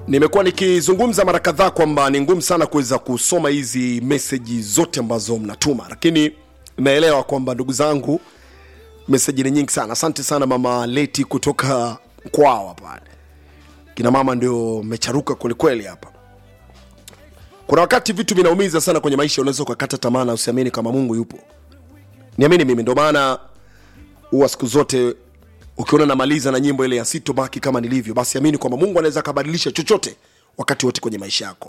nimekuwa nikizungumza mara kadhaa kwamba ni ngumu sana kuweza kusoma hizi meseji zote ambazo mnatuma lakini naelewa kwamba ndugu zangu meseji ni nyingi sana asante sana mama leti kutoka kwao pale kina mama ndio mecharuka kwelikweli hapa kuna wakati vitu vinaumiza sana kwenye maisha unaweza ukakata tamaa na usiamini kama mungu yupo niamini mimi ndio maana huwa siku zote ukiona namaliza na nyimbo ile ya sitobaki kama nilivyo basi amini kwamba mungu anaweza akabadilisha chochote wakati wote kwenye maisha yako